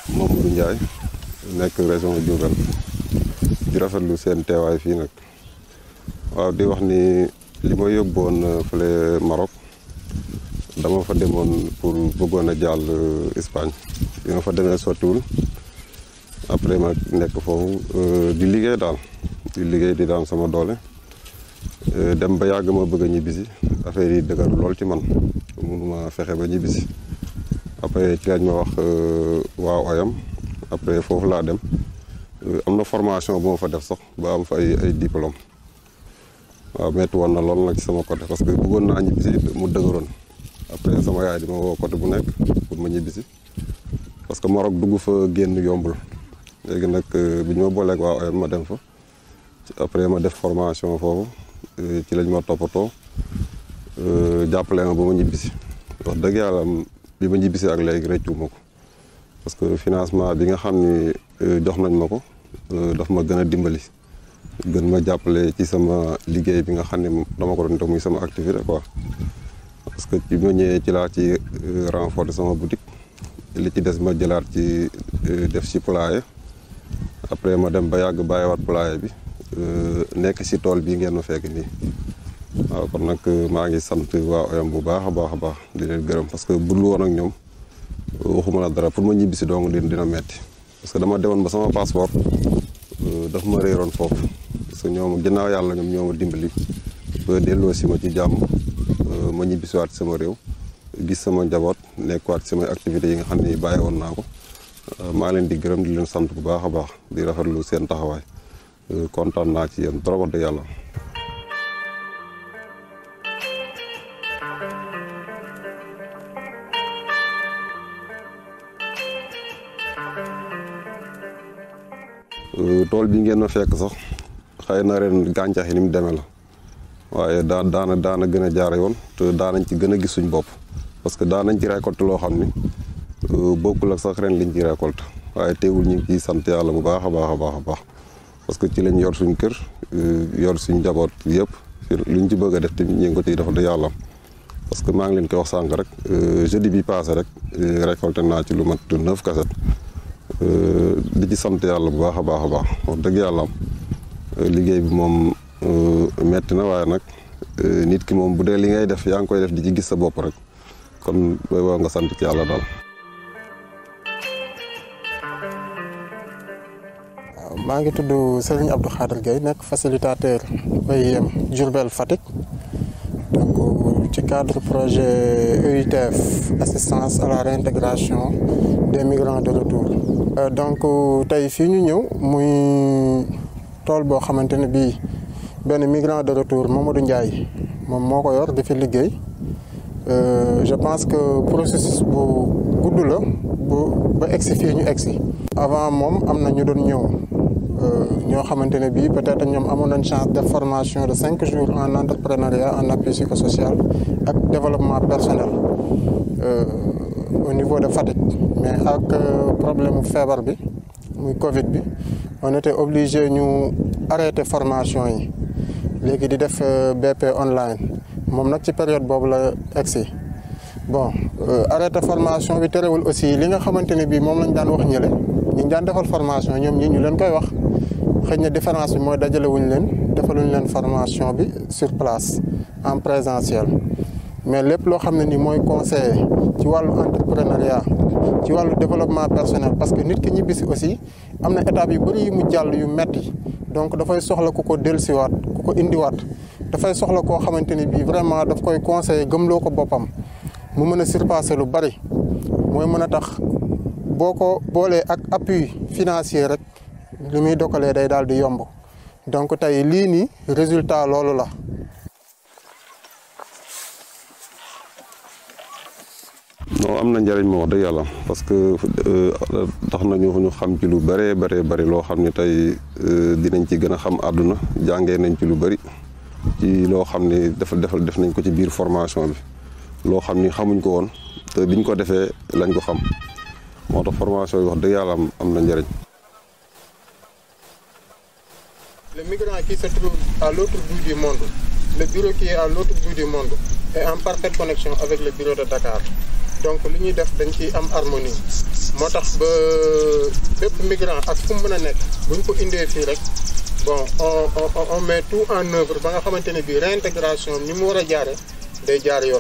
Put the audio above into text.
Mamadou Ndiaye nekk région Diourbel di rafetlu seen teewaay fii nag waaw di wax ni li ma yóbboon fële Maroc dama fa demoon pour bëggoon a jàll Espagne bi ma fa demee sottiwul après ma nekk foofu di liggéey daal di liggéey di daan sama doole dem ba yàgg ma bëgg a ñibbisi affaire yi dëgër lool ci man mënuma fexe ba ñibbisi après ci lañ ma wax waaw oyam après foofu laa dem am na formation bu ma fa def sax ba am fa ay ay diplôme waaw metti woon na lool nag ci sama côté parce que bëggoon naa ñibbisi mu dëgëroon après sama yaay di ma woo côté bu nekk pour ma ñibbisi parce que Maroc dugg fa génn yombul léegi nag bi ñu ma booleeg waa oyam ma dem fa après ma def formation foofu ci lañ ma toppatoo jàppale ma ba ma ñibbisi wax dëgg yàlla bi ma ñibbisi ak léegi rëccu ma ko parce que financement bi nga xam ni jox nañ ma ko daf ma gën a dimbali gën ma jàppale ci sama liggéey bi nga xam ne dama ko doon def muy sama activité quoi parce que bi ma ñëwee ci laa ci renforcer sama boutique li ci des ma jëlaat ci def ci poulailler après ma dem ba yàgg bàyyiwaat poulailler bi nekk si tool bii ngeen ma fekk nii waaw kon nag maa ngi sant waa oyam bu baax a baax a baax di leen gërëm parce que bu dul woon ak ñoom waxuma la dara pour ma ñibbi si dong dina dina metti parce que dama demoon ba sama passeport daf ma réeroon foofu parce que ñoom ginnaaw yàlla ñoom ñoo ma dimbali ba delloo si ma ci jàmm ma ñibbisiwaat sama réew gis sama njaboot nekkuwaat samay activités yi nga xam ne bàyyi woon naa ko maa leen di gërëm di leen sant bu baax a baax di rafetlu seen taxawaay kontaan naa ci yéen trop wax dëgg yàlla. tool bi ngeen ma fekk sax xëy na ren gàncax yi ni mu demee la waaye daa daana daana gën a jaar yoon te daanañ ci gën a gis suñ bopp parce que daanañ ci récolte loo xam ni bokkul ak sax ren liñ ci récolte waaye teewul ñu ngi ciy sant yàlla bu baax a baax a baax a baax parce que ci lañ yor suñ kër yor suñ njaboot yëpp luñ ci bëgg a def tamit ñu ngi ko ciy def da yàlla parce que maa ngi leen koy wax sànq rek jeudi bi passé rek récolté naa ci lu mat neuf cassette di ci sant yàlla bu baax a baax a baax wax dëgg yàlla am liggéey bi moom metti na waaye nag nit ki moom bu dee li ngay def yaa ngi koy def di ci gis sa bopp rek kon booy woo nga sant ci yàlla daal. waaw maa ngi tudd Serigne Abdou Khadir Gueye nekk facilitateur OIM Diourbel Fatick donc ci cadre projet EUTF assistance à la réintégration des migrants de retour. donc tey fii ñu ñëw muy tool boo xamante ne bii benn migrant de retour Mamadou Ndiaye moom moo ko yor di fi liggéey je pense que processus bu gudd la bu ba egsi fii ñu egsi avant moom am na ñu doon ñëw ñoo xamante ne bii peut-être ñoom amoon nañ chance de formation de cinq jours en entrepreneuriat en appui psychosocial ak développement personnel au niveau de Fatick mais ak problème mu feebar bi muy Covid bi on était obligé ñu arrêter formation yi léegi di def BP online moom nag ci période boobu la egsi bon arrêter formation bi terewul aussi li nga xamante ne bii moom lañ daan wax ñële ñu daan defal formation ñoom ñi ñu leen koy wax xëy na différence bi mooy dajale wuñ leen defaluñ leen formation bi sur place en présentiel mais lépp loo xam ne ni mooy conseiller ci wàllu entrepreneuriat ci wàllu développement personnel parce que nit ki ñibbisi aussi am na étape yu bëri yu mu jàll yu metti donc dafay soxla ku ko dellusiwaat ku ko indiwaat dafay soxla koo xamante ni bii vraiment daf koy conseiller gëmloo ko boppam mu mën a surpasser lu bari mooy mën a tax boo ko boolee ak appui financier rek li muy dokkalee day daal di yomb donc tey lii nii résultat loolu la. non am na njëriñ moo wax dëgg yàlla parce que tax nañu ñu xam ci lu bëree bëree bëri loo xam ne tey dinañ ci gën a xam àdduna jàngee nañ ci lu bëri ci loo xam ne dafa defal def nañ ko ci biir formation bi loo xam ni xamuñ ko woon te biñ ko defee lañ ko xam moo tax formation yi wax dëgg yàlla am am na njëriñ. Le migrant qui se trouve à l'autre bout du monde, le bureau qui est à l'autre bout du monde est en parfaite connexion avec le bureau de Dakar. donc li ñuy def dañ ciy am harmonie moo tax ba bépp migrant ak fu mu mën a nekk buñ ko indee fii rek bon on on on met tout en œuvre ba nga xamante ne bii réintégration ni mu war a jaare day jaar yoon.